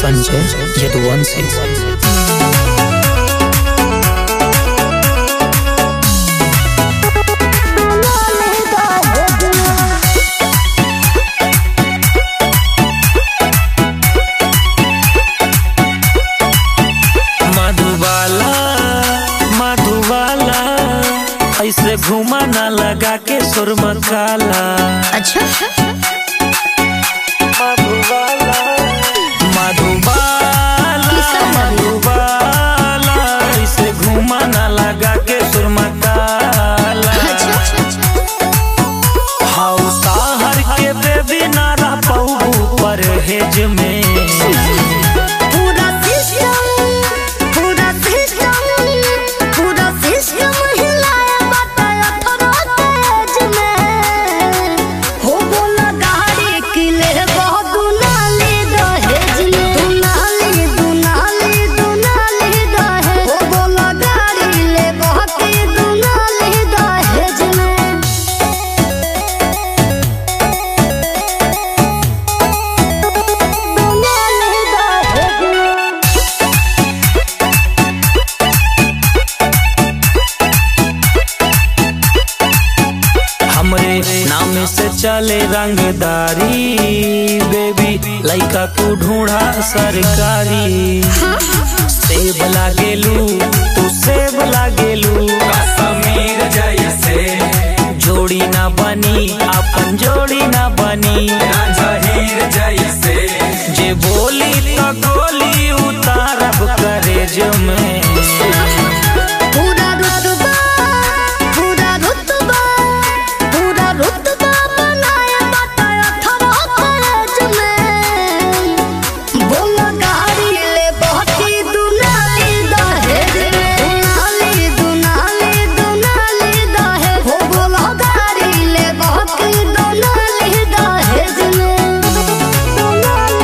संजय यदुवंशी मधुबाला मधुबाला ऐसे घुमा ना लगा के सुरमा काला अच्छा मधुबाला मधुबाला किसका नाम? मधुबाला ऐसे घुमा ना लगा के सुरमा काला अच्छा हौसा हर के बेबी ना रह पाऊ परहेज में पूरा सिस्टम पूरा सिस्टम पूरा सिस्टम हिलाए बताया थोड़ा तेज में हो बोला गाड़ी किले बहुत दुनाली दहेज में दुनाली दुनाली दुनाली दहेज हो बोला गाड़ी ले बहुत दुनाली दहेज में दुनाली दहेज में हमरे नाम से चले रंगदारी बेबी लइका तू ढूंढा सरकारी सेब लागेलू तू सेब लागेलू समीर जैसे जोड़ी ना बनी अपन जोड़ी ना बनी जहीर जैसे जे बोली तो गोली उतारब करेज में पूरा रुतबा पूरा रुतबा पूरा रुतबा बनाए बताया थोड़ा कॉलेज में बोला गाड़ी ले बहुती दुनाली दहेज में दुनाली दुनाली दुनाली दहेज हो बोला गाड़ी ले बहुती दुनाली दहेज में दुनाली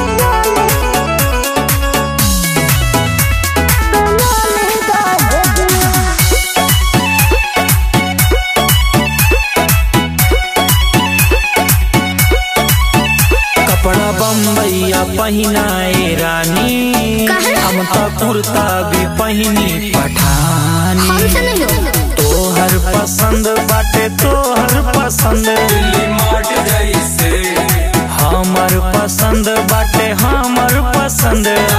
दुनाली दहेज में कपड़ा बम्बैया पहिनाए रानी काहे? हम तो कुर्ता भी पहिनी पठानी हमसे नहीं हो तोहर पसंद बाटे तोहर पसंद लिमाट जैसे हमर पसंद बाटे हमर पसंद